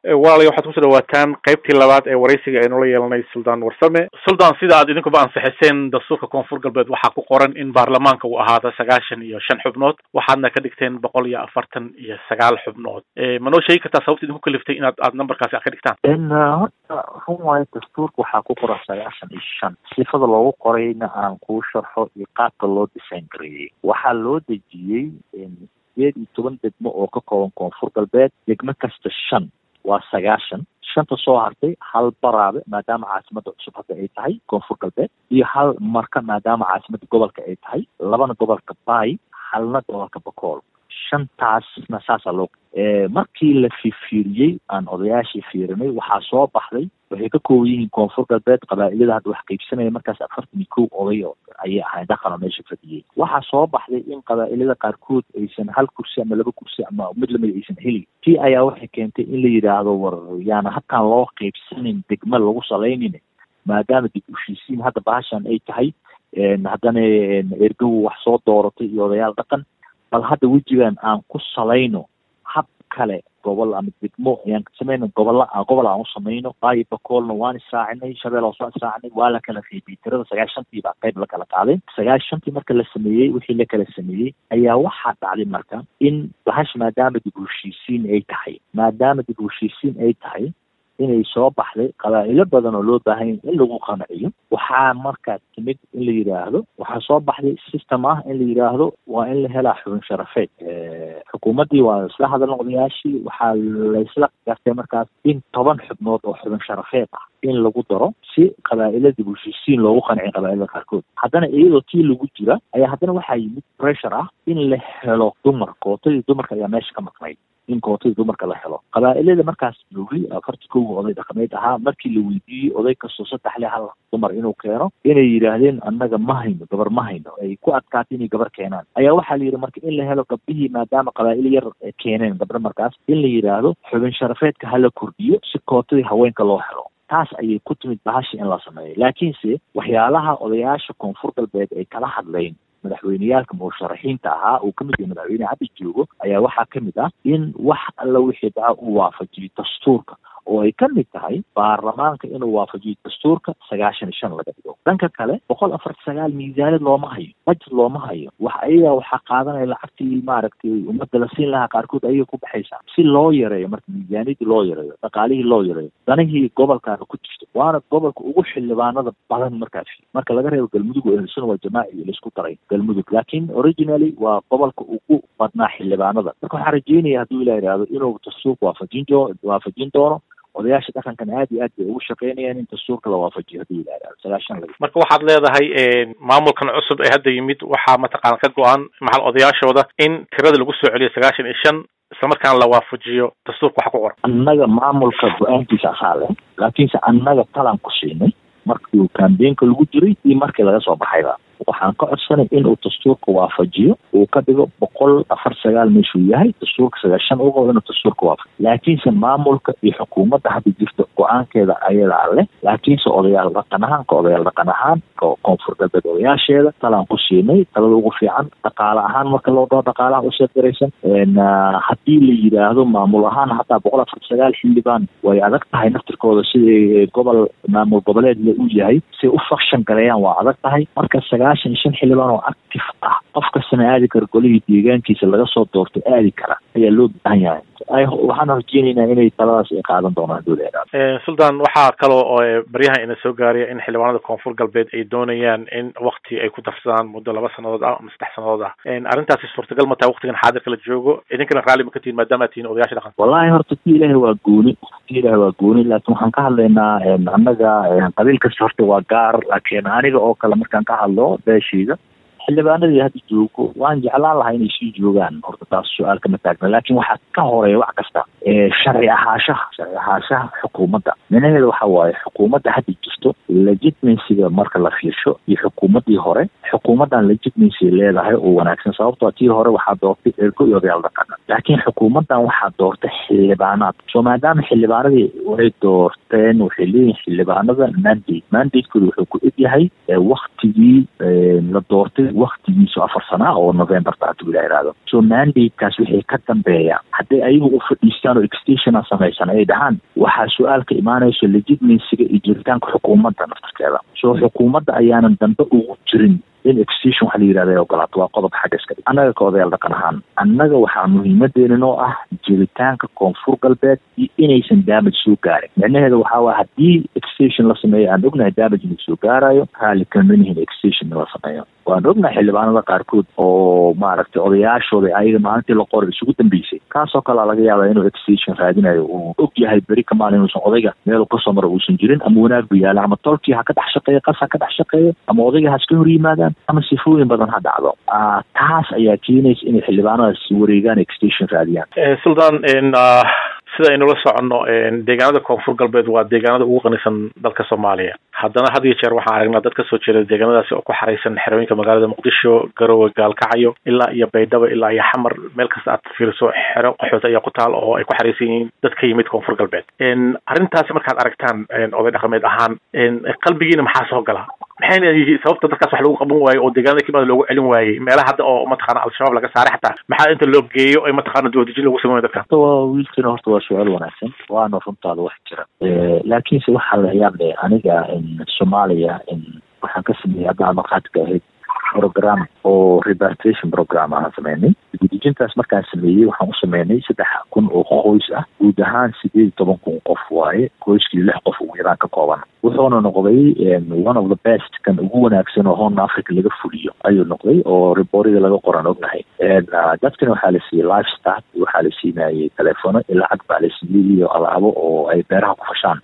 walaalay waxaad kusoo dhawaataan qaybtii labaad ee waraysiga ee noola yeelanay suldaan warsame suldaan sida aad idinkuba ansixiseen dastuurka koonfur galbeed waxaa ku qoran in baarlamaanka uu ahaado sagaashan iyo shan xubnood waxaadna ka dhigteen boqol iyo afartan iyo sagaal xubnood ma noo sheegi kartaa sababta idinku kaliftay inaad aad numberkaasi ad ka dhigtaan horta run waayo dastuurka waxaa ku qoran sagaashan iyo shan sifada loogu qorayna aan kuu sharxo iyo qaabka loo design gareeyey waxaa loo dejiyey sideed iyo toban degmo oo ka kooban koonfur galbeed degmo kasta shan waa sagaashan shanta soo hartay hal baraabe maadaama caasimada cusub hadda ay tahay koonfur galbeed iyo hal marka maadaama caasimada gobolka ay tahay labana gobolka baay halna gobolka bakool shantaasna saasaa loo markii la fiirfiiriyey aan odayaashii fiirinay waxaa soo baxday waxay ka kooban yihiin koonfur galbeed qabaa-ilada hadda wax qaybsanaya markaas afartan iyo kow oday ayay ahayd dhaqan oo meesha fadhiyey waxaa soo baxday in qabaa-ilada qaarkood aysan hal kursi ama laba kursi ama mid lamid aysan helin tii ayaa waxay keentay in la yidhaahdo war yaana halkaan loo qaybsanin degma lagu salaynin maadaama dib ushiisiin hadda bahashan ay tahay haddana ergow wax soo dooratay iyo odayaal dhaqan bal hadda wejigan aan ku salayno hab kale gobol ama degmo ayaan samayno gobolla gobol aan u samayno baayo bakoolna waan isaacinay shabeel hoos waan isaacinay waa la kala qaybiyey tirada sagaashantii baa qayb la kala qaaday sagaashantii marka la sameeyey wixii la kala sameeyey ayaa waxaa dhacday marka in bahash maadaama dib heshiisiin ay tahay maadaama dib heshiisiin ay tahay inay soo baxday qabaa-ilo badan oo loo baahanya in lagu qanaciyo waxaa markaa timid in la yidhaahdo waxaa soo baxday system ah in la yidhaahdo waa in la helaa xubin sharafeed xukuumaddii waa isla hadalna odayaashii waxaa laysla gartay markaas in toban xubnood oo xubin sharafeed ah in lagu daro si qabaa-ila dib heshiisiin loogu qanciyo qabaa-ilada qaarkood haddana iyadoo tii lagu jira ayaa haddana waxaa yimid pressure ah in la helo dumar kootadii dumarka ayaa meesha ka maqnayd in kootadii dumarka la helo qabaa-ilada markaas joogay afartii kowa oday dhaqameed ahaa markii la weydiiyey oday kastoo saddex le hal dumar inuu keeno inay yidhaahdeen annaga ma hayno gabar ma hayno ay ku adkaatay inay gabar keenaan ayaa waxaa la yidhi marka in la helo gabdhihii maadaama qabaa-il yar keeneen gabdho markaas in la yidhaahdo xubin sharafeedka hala kordhiyo si kootadii haweenka loo helo taas ayay ku timid bahashi in la sameeyo laakiinse waxyaalaha odayaasha koonfur galbeed ay kala hadleen madaxweyneyaalka musharaxiinta ahaa uu kamid yahay madaxweyne hadda joogo ayaa waxaa kamid ah in wax alla wixii dhaca uu waafajiyo dastuurka oo ay ka mid tahay baarlamaanka inuu waafajiyo dastuurka sagaashan iyo shan laga dhigo dhanka kale boqol afar sagaal miisaaniyad looma hayo budget looma hayo wax ayaga waxaa qaadanaya lacagtii maaragtay ummadda la siin lahaa qaarkood ayaga ku baxaysaa si loo yareeyo marka miisaaniyadii loo yareeyo dhaqaalihii loo yareeyo danihii gobolkaana ku jirto waana gobolka ugu xildhibaanada badan markaas marka laga reebo galmudug oo ehelsan waa jamaaci laisku daray galmudug laakiin originally waa gobolka ugu badnaa xildhibaanada marka waxaan rajeynaya hadduu ilah yidhaahdo inuu dastuurka waafajin jo waafajin doono odayaasha dhaqankan aad iyo aad bay ugu shaqeynayaan in dastuurka la waafajiyo haddii yidhahda sagaashan laga marka waxaad leedahay maamulkan cusub ee hadda yimid waxaa mataqaana ka go-an maxal odayaashooda in tirada lagu soo celiyo sagaashan iyo shan islamarkaana la waafajiyo dastuurka waxa ku qoran annaga maamulka go-aankiisa asaa leh laakiinse annaga talaan ku siinay markii kambeenka lagu jiray iyo markii laga soo baxayba waxaan ka codsanay inuu dastuurka waafajiyo uu ka dhigo boqol afar sagaal meeshuu yahay dastuurka sagaashan u qabo inuu dastuurka waafajiyo laakiinse maamulka iyo xukuumadda hadda jirta go-aankeeda ayadaa leh laakiinse odayaal dhaqan ahaan ka odayaal dhaqan ahaan ka koonfur galbeed odayaasheeda talaan ku siinay talada ugu fiican dhaqaale ahaan marka loo dhaho dhaqaalaha usoo garaysan haddii la yidhaahdo maamul ahaan hataa boqol afar sagaal xildhibaan way adag tahay naftirkooda siday gobol maamul goboleed le u yahay siay u fakshan gareeyaan waa adag tahay marka sagaashan shan xildhibaan oo active ah qof kastana aadi kara golihii deegaankiisa laga soo doorto aadi kara ayaa loo baahan yahay waxaan rajeynaynaa inay taladaas ay qaadan doonaan dowla sultan waxaa kaloo oo baryahan ina soo gaaraya in xildhibaanada koonfur galbeed ay doonayaan in wakti ay ku darsadaan muddo laba sanadood ah ama saddex sanadood ah arrintaasi suurtagal ma tahay waktigan xaadirka la joogo idinkana raalli ma ka tihin maadaama tihin odayaasha dhaqanka wallahi horta ti ilaahi waa gooni ti ilaahi waa gooni laakiin waxaan ka hadlaynaa annaga qabiil kasta horta waa gaar laakiin aniga oo kale markaan ka hadlo beeshayda xildhibaanadii hadda joogo waan jeclaan lahaa inay sii joogaan horta taas su-aal kama taagna laakiin waxaa ka horeeya wax kasta sharci ahaashaha sharci ahaashaha xukuumadda micnaheeda waxa waaye xukuumadda hadda jirto legitimacyga marka la fiirsho iyo xukuumaddii hore xukuumaddan legitimacy leedahay oo wanaagsan sababtoo tii hore waxaa doortay ergo iyo odayaal dhaqana laakiin xukuumaddan waxaa doortay xildhibaanaad soo maadaama xildhibaanadii way doorteen waxay leeyihin xildhibaanada mandate mandatekooda wuxuu ku eg yahay waktigii la doortay waktigiisu afar sanaa oo novemberta hadduu ila ihahdo so mandatekaas waxay ka dambeeyaan hadday ayagu u fadhiistaan oo extationa samaysan ay dhahaan waxaa su-aalka imaanayso legitimacyga iyo jiritaanka xukuumadda naftarkeeda so xukuumadda ayaanan dambe ugu jirin in extension waxa la yidhahda ay ogolaato waa qodob xagga iska dhig annaga ka odayaal dhaqan ahaan annaga waxaa muhiimadeena noo ah jiritaanka koonfur galbeed iyo inaysan damage soo gaarin micnaheeda waxaa waaya haddii extension la sameeyo aan ognahay damage inuu soo gaarayo raalli kamanihin extention in la sameeyo waan ognahay xildhibaanada qaarkood oo maaragtay odayaashooda ayaga maalintii la qoray isugu dambeysay kaasoo kalea laga yaabaa inuu extension raadinayo uu og yahay beri kamaan inuusan odayga meelu kasoo mara uusan jirin ama wanaag bu yaala ama tolkii ha ka dhex shaqeeyo qas ha ka dhex shaqeeyo ama odayga ha iska hor yimaadaan ama sifooyin badan ha dhacdo taas ayaa keenaysa inay xildhibaanadaas wareegaan extension raadiyaan sultan sida aynula soconno deegaanada koonfur galbeed waa deegaanada ugu qanisan dalka soomaaliya haddana had iyo jeer waxaan aragnaa dad kasoo jeeda deegaanadaasi oo ku xaraysan xerooyinka magaalada muqdisho garowe gaalkacyo ilaa iyo baydhabo ilaa iyo xamar meel kasta aad fiiriso xero qaxoota ayaa ku taal oo ay ku xaraysan yihiin dad ka yimid koonfur galbeed arrintaasi markaad aragtaan oday dhaqameed ahaan qalbigiina maxaa soo gala maxayna yihiin sababta dadkaas wax lagu qaban waayo oo deegaanada kimaada loogu celin waayey meelaha hadda oo mataqaana al-shabaab laga saaray xataa maxaa inta loo geeyo ay mataqaana doodijin lagu sameeyo dadka wiilkina horta waa su-aal wanaagsan waana runtaada wax jira laakiinse waxaa la yaab leh aniga soomaaliya waxaan ka sameeyey haddaa maqaadka ahayd program oo repartration program aan sameynay gudijintaas markaan sameeyey waxaan u sameynay saddex kun oo qoys ah guud ahaan sideed iyo toban kun qof waaye qoyskii lix qof ugu yaraan ka kooban wuxuuna noqday one of the best kan ugu wanaagsan oo horn africa laga fuliyo ayuu noqday oo riboorida laga qoran ognahay dadkana waxaa la siiyey life start waxaa la siinayay telefono iyo lacag baa la siiyey iyo alaabo oo ay beeraha ku fashaan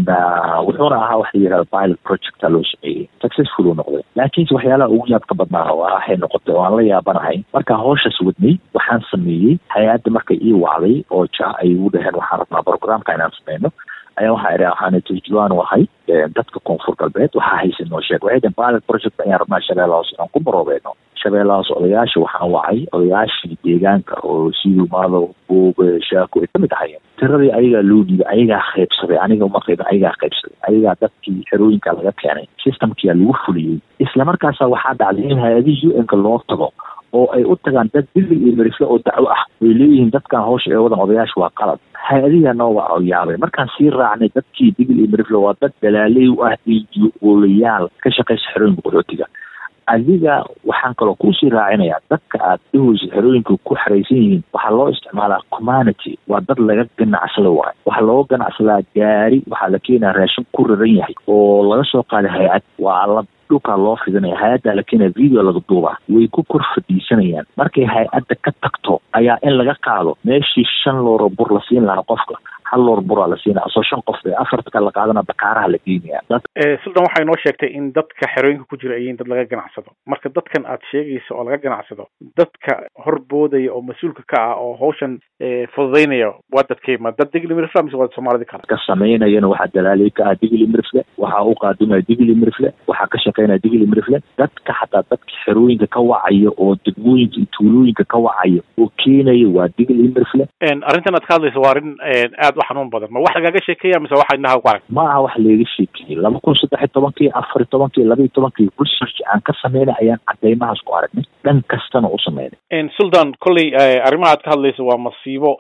wuxuuna ahaa waxa la yihahda pilot projecta loo sameeyey successful uu noqday laakiinse waxyaalaha ugu yaabka badnaa waxay noqotay oo aan la yaabanahay markaa hawshaas wadnay waxaan sameeyey hay-adda markay ii wacday oo ja ay igu dhaheen waxaan rabnaa programka inaan sameyno ayaa waxaa idhi waxaana turjumaan u ahay dadka koonfur galbeed waxaa haysa noo sheeg waxay dhaheen pilot project ayaan rabnaa shabeella hoos inaan ku baroobeeno shabeella hoos odayaasha waxaan wacay odayaashii deegaanka oo siduu maado buuge shaako ay kamid ahayeen tiradii ayagaa loo dhiibay ayagaa qaybsaday aniga uma qaybin ayagaa qaybsaday ayagaa dadkii xerooyinka laga keenay systemkia lagu fuliyey islamarkaasa waxaa dhacday in hay-adihii u n-ka loo tago oo ay u tagaan dad bilig iyo merifle oo dacwo ah way leeyihiin dadkan hawsha ee wadan odayaasha waa qalad hay-adihiia noo waa yaabay markaan sii raacnay dadkii bigil iyo merifle waa dad dalaaley u ah iyo oolayaal ka shaqaysa xerooyinka qaxootiga adiga waxaan kaloo kuusii raacinayaa dadka aad dhahooysa xerooyinka ku xaraysan yihiin waxaa loo isticmaalaa community waa dad laga ganacsado waayo waxaa looga ganacsadaa gaari waxaa la keenaya raashin ku raran yahay oo laga soo qaaday hay-ad waa la dhulkaa loo fidinaya hay-addaa la keenaya video laga duubaa way ku kor fadhiisanayaan markay hay-adda ka tagto ayaa in laga qaado meeshii shan looro bur la siin lahaa qofka hal loor buraa la siinaya asoo shan qof ee afarta kale la qaadana bakaaraha la geenaya sultan waxay noo sheegtay in dadka xerooyinka ku jira ay yihiin dad laga ganacsado marka dadkan aad sheegayso oo laga ganacsado dadka horboodaya oo mas-uulka ka ah oo hawshan fududaynaya waa dadkeyma dad digli mirifle mise waa soomaalidi kale ka samaynayana waxaa dalaalay ka ah digli mirifle waxaa u qaadimaya digli mirifle waxaa ka shaqeynaya digli mirifle dadka xataa dadka xerooyinka ka wacaya oo degmooyinka iyo tuulooyinka ka wacaya oo keenaya waa digli mirifle arrintan aad ka hadlayso waa arrin aad u xanuun badan ma wax lagaaga sheekeeya mise waxa indhaha ku arag ma aha wax laga sheekeeyey laba kun saddex iyo tobankii afar iyo tobankii laba iyo tobankii research aan ka sameynay ayaan cadeymahaas ku aragnay dhan kastana u sameynay sultan kolley arrimaha aad ka hadlayso waa masiibo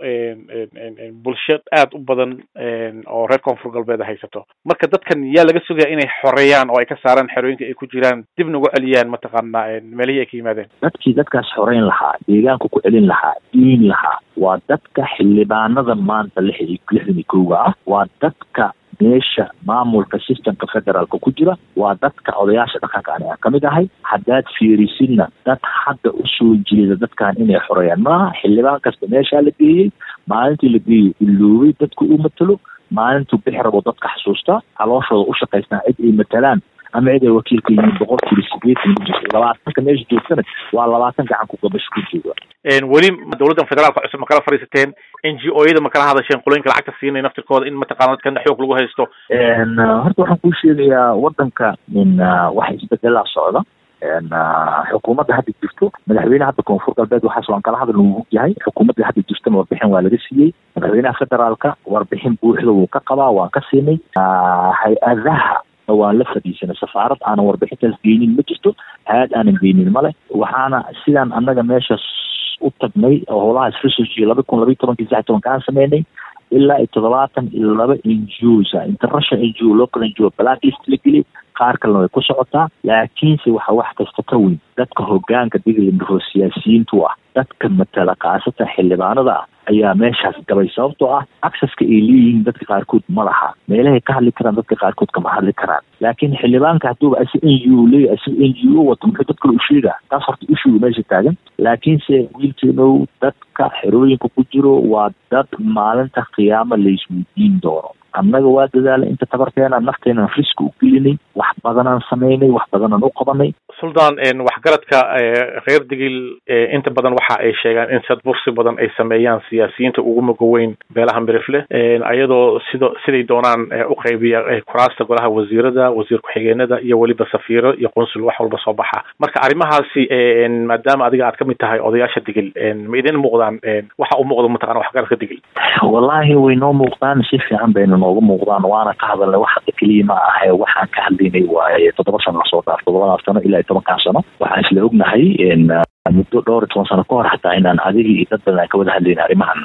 bulsho aad u badan oo reer koonfur galbeed haysato marka dadkan yaa laga sugaya inay xoreeyaan oo ay ka saaraan xerooyinka ay ku jiraan dibna uga celiyaan mataqaana meelihii ay ka yimaadeen dadkii dadkaas xoreyn lahaa deegaanka ku celin lahaa diin lahaa waa dadka xildhibaanada maanta lix lixdan iyo kowga ah waa dadka meesha maamulka systemka federaalka ku jira waa dadka odayaasha dhaqanka ani aan kamid ahay haddaad fiirisidna dad hadda usoo jeeda dadkan inay xoreeyaan maaha xildhibaan kasta meeshaa la geeyey maalintii la geeyey iloobay dadku u matalo maalintuu bixi rabo dadka xasuusta calooshooda u shaqaysnaa cid ay matalaan ama cid ay wakiilka yihiin boqolkiiba sideetan labaatanka meesha joogtana waa labaatan gacan ku gabasho ku jooga weli dowladdan federaalka cusub ma kala fadhiisateen n g o yada ma kala hadasheen qolooyinka lacagta siinay naftirkooda in mataqana dadkan xoog lagu haysto horta waxaan kuu sheegayaa wadanka in wax isbedelaa socda xukuumadda hadda jirto madaxweyne hadda koonfur galbeed waxaas waan kala hadal uu yahay xukuumadda hadda jirtana warbixin waa laga siiyey madaxweynaha federaalka warbixin buuxda wuu ka qabaa waan ka siinay hay-adaha waan la fadhiisanay safaarad aanan warbixintaas geynin ma jirto hay-ad aanan geynin male waxaana sidaan annaga meeshaas u tagnay oo howlahaas research laba kun labaiy tobankii sax tobankaan sameynay ilaa iyo toddobaatan iyo laba n g os international n g o local n g o blacklist la geliyay qaar kalena way ku socotaa laakiinse waxa wax kasta ka weyn dadka hogaanka diglimro siyaasiyiintu ah dadka matala kaasata xildhibaanada ah ayaa meeshaas gabay sababtoo ah acceska ay leeyihiin dadka qaarkood ma laha meelahay ka hadli karaan dadka qaarkood kama hadli karaan laakiin xildhibaanka hadduuba asi n g o leeya asi n g o wato muxuu dad kale u sheegaa taas horta ishuga meesha taagan laakiinse wiilkeenow dadka xerooyinka ku jiro waa dad maalinta qiyaamo laisweydiin doono annaga waa dadaalay inta tabarteena nafteenan riski u gelinay wax badanaan samaynay wax badanaan u qabanay suldaan waxgaradka reer digil inta badan waxa ay sheegaan in sadbursi badan ay sameeyaan siyaasiyiinta ugu mugaweyn beelaha mirifle ayadoo sido siday doonaan u qaybiya kuraasta golaha wasiirada wasiir ku-xigeenada iyo weliba safiiro iyo qunsul wax walba soo baxa marka arrimahaasi maadaama adiga aad kamid tahay odayaasha digil ma idin muuqdaan waxa u muuqdo mataqana waxgaradka digil wallaahi way noo muuqdaan si fiican bayna nooga muuqdaan waana ka hadalnay wax hadda keliya ma ahe waxaan ka hadlaynay waaye toddoba sano lasoo dhaaf toddobadaas sano ilaa iyo tobankan sano waxaan isla ognahay muddo dhowr iyo toban sano ka hor xataa inaan adiga iyo dad badan aan ka wada hadlayna arrimahan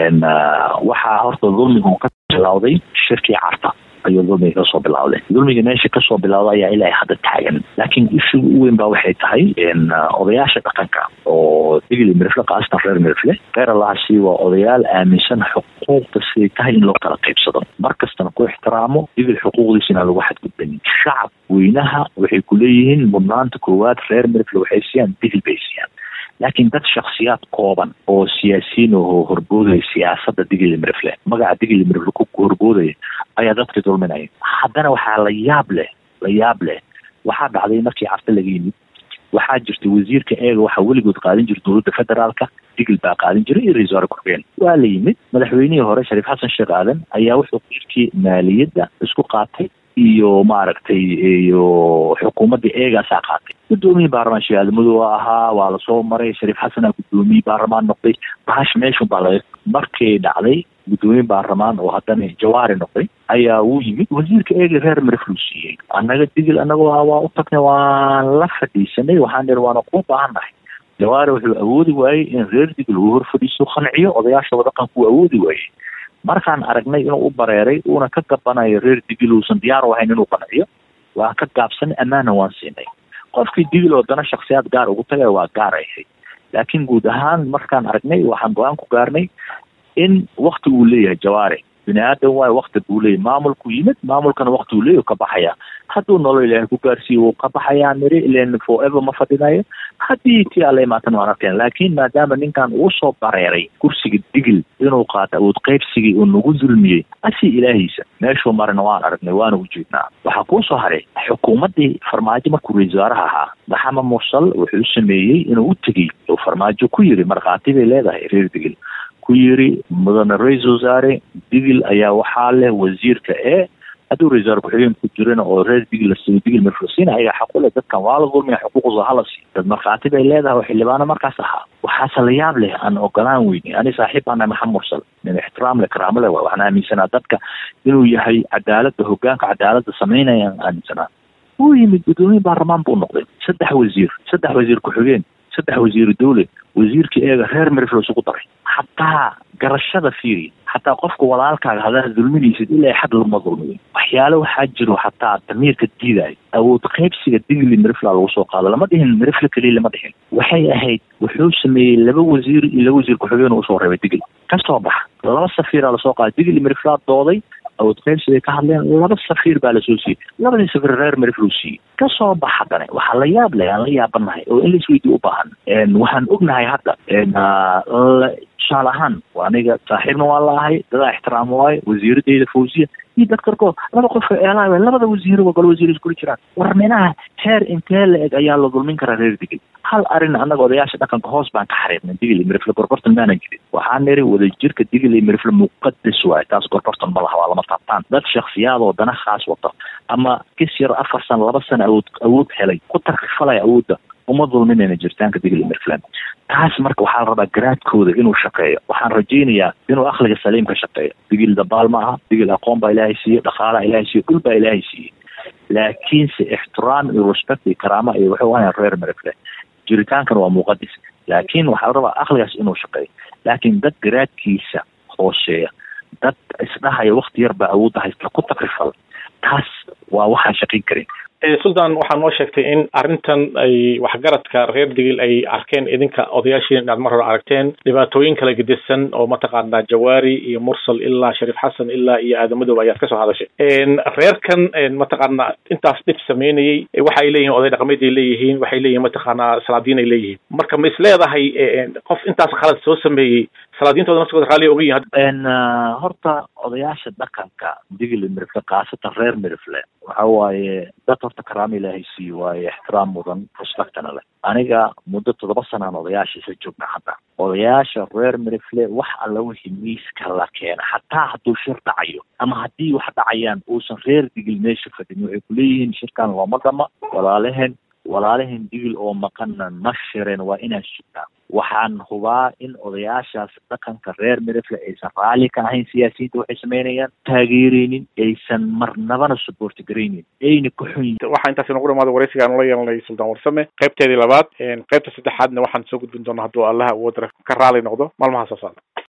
waxaa horta dulmigu ka bilawday shirkii carta ayuu dulmiga kasoo bilawday dulmiga meesha kasoo bilawda ayaa ilaa hadda taagan laakiin ishiga u weyn ba waxay tahay odayaasha dhaqanka oo digli mirifle kaasatan reer mirifle reer allahasi waa odayaal aaminsan xuquuqda siday tahay in loo kala qaybsado mar kastana ku ixtiraamo digil xuquuqdiisa inaan lagu xadgudbanin shacab weynaha waxay ku leeyihiin mudnaanta koowaad reer mirifle waxay siiyaan digil bay siiyaan laakiin dad shaksiyaad kooban oo siyaasiyiin oo horboodaya siyaasadda digili mirifle magaca digili mirifle ku horboodaya ayaa dadka dulminaya haddana waxaa la yaab leh la yaab leh waxaa dhacday markii carta laga yimid waxaa jirta wasiirka eega waxaa weligood qaadin jira dowladda federaalka digil baa qaadin jiray iyo ra-isul wasaare ku-xigeen waa la yimid madaxweynihii hore shariif xasan sheekh aadan ayaa wuxuu wasiirkii maaliyadda isku qaatay iyo maaragtay iyo xukuumadda eegaasaa qaatay gudoomiyii baarlamaan sheekh aadamadow ahaa waa lasoo maray shariif xasanaa gudoomiyii baarlamaan noqday bahash meeshun baa laga markay dhacday gudoomiye baarlamaan oo haddana jawaari noqday ayaa uu yimid wasiirka eegi reer miriflu siiyey annaga digil annagoo ah waa u tagnay waan la fadhiisanay waxaan ihi waana kuu baahannahay jawaari wuxuu awoodi waayey in reer digil uu hor fadhiiso qanciyo odayaashooda dhaqanku uu awoodi waayey markaan aragnay inuu u bareeray uuna ka gabanayo reer digil uusan diyaar u ahayn inuu qanciyo waan ka gaabsanay ammaana waan siinay qofkii digil oo dana shaksiyaad gaar ugu tagay waa gaar ay ahayd laakiin guud ahaan markaan aragnay waxaan go-aan ku gaarnay in wakti uu leeyahay jawaari bini aadan waayo wakti buu leeyahy maamulku yimid maamulkana wakti uu leeyahy ka baxaya hadduu nolol ilaahay ku gaarsiiyo wuu ka baxayaa niri ilan forever ma fadhinayo haddii tii alla imaatan waan arkeen laakiin maadaama ninkan uu soo bareeray kursiga digil inuu qaato awood qaybsigii uu nagu dulmiyey asii ilaahiisa meeshuu marina waan aragnay waana ujeednaa waxaa kuu soo haray xukuumaddii farmaajo markuu ra-isul wasaaraha ahaa maxamed mursal wuxuu sameeyey inuu u tegey oo farmaajo ku yiri markhaati bay leedahay reer digil ku yiri mudane ra-isul wasaare digil ayaa waxaa leh wasiirka ee hadduu ra-isul wasaare ku-xigeen ku jirana oo reer digil lasiiyo digil marfursiina ayaga xaqu leh dadkan waa la dulmiya xuquuqdooda hala siiyo dad markhaati bay leedahay oo xildhibaano markaas ahaa waxaase la yaab leh aan ogolaan weyni ani saaxiib baan nahay maxamed mursal nin ixtiraam leh karaamo leh waxaan aaminsanaa dadka inuu yahay cadaaladda hogaanka cadaaladda samaynaya aan aaminsanaa wuu yimid gudoomiye baarlamaan buu noqday saddex wasiir saddex wasiir ku-xigeen saddex wasiiru dowle wasiirka eega reer meriflo isugu daray xataa garashada fiiri xataa qofka walaalkaaga hadaad dulminaysid ilaa xad lama dulmiyo waxyaale waxaa jiro xataa damiirka diidayo awood qaybsiga digli merifla lagu soo qaado lama dhihin merifla keliya lama dhihin waxay ahayd wuxuu sameeyey laba wasiir iyo laba wasiir ku-xigeen usoo reebay digli kasoo baxa laba safiiraa lasoo qaaday digli meriflaa dooday awood qaybsiday ka hadleen laba safiir baa lasoo siiyey labadii safiir reer meriflu siiyey kasoo bax haddana waxaa la yaab leh aan la yaabanahay oo in laisweydiyo u baahan waxaan ognahay hadda tusaale ahaan aniga saaxiibna waa la ahay dadaa ixtiraam waayo wasiiradeyda fawziya iyo dad karkoo laba qof eelaay labada wasiiro waa golo wasiir iskula jiraan war minaha heer intee la eg ayaa la dulmin karaa reer digil hal arin annaga odayaasha dhaqanka hoos baan ka xariirnay digil iyo mirifle gorgortan maanan jirin waxaa niri wadajirka digil iyo mirifle muqadas waayo taas gorgortan ma laha waa lama taabtaan dad shaksiyaad oo dana khaas wata ama kis yar afar sano laba sano awood awood helay ku tarkifalaya awoodda uma dulminayna jiritaanka digil iyo mirifle taas marka waxaa la rabaa garaadkooda inuu shaqeeyo waxaan rajaynayaa inuu akliga saliim ka shaqeeyo digil dabaal ma aha digil aqoon baa ilaahay siiye dhaqaalaa ilaahay siiye dhul baa ilaahay siiye laakiinse ixtiraam iyo respect iyo karaama iyo wuxuu ahayn reer mirifle jiritaankan waa muqadis laakiin waxaa la rabaa akligaas inuu shaqeeyo laakiin dad garaadkiisa hooseeya dad isdhahaya wakti yar baa awoodda haysta ku takrifal taas waa waxaan shaqayn karin sultan waxaa noo sheegtay in arrintan ay waxgaradka reer digil ay arkeen idinka odayaashiin inaad mar hore aragteen dhibaatooyin kala gedisan oo mataqaanaa jawaari iyo mursal ilaa shariif xasan ilaa iyo aadamadoob ayaad kasoo hadashay reerkan mataqaanaa intaas dhib sameynayey waxa ay leeyihin oday dhaqameed ay leeyihiin waxay leeyihin mataqaanaa salaadiin ay leeyihiin marka ma is leedahay qof intaas khalad soo sameeyey salaadiintooda naftigooda raalli oga yihin horta odayaasha dhaqanka digil mirifle khaasatan reer mirifle waxa waaye dad horta karaama ilaahay siiye waaye ixtiraam mudan respectana leh aniga muddo toddoba sanaan odayaasha isa joogna hadda odayaasha reer mirifle wax alla wixii miiska la keena xataa hadduu shir dhacayo ama haddii wax dhacayaan uusan reer digil meesha fadhin waxay kuleeyihiin shirkan looma dhama walaalehen walaalehen digil oo maqanna ma shireen waa inaan sugnaa waxaan hubaa in odayaashaas dhaqanka reer mirifle aysan raalli ka ahayn siyaasiyiinta waxay sameynayaan taageereynin aysan marnabana supporti garaynin ayna ka xun yihin waxaa intaas inagu dhamaada waraysiga aan ula yeelanay sultaan warsame qaybteedii labaad qaybta saddexaadna waxaan soo gudbin doonaa hadduu allaha awoodra ka raali noqdo maalmaha soo socda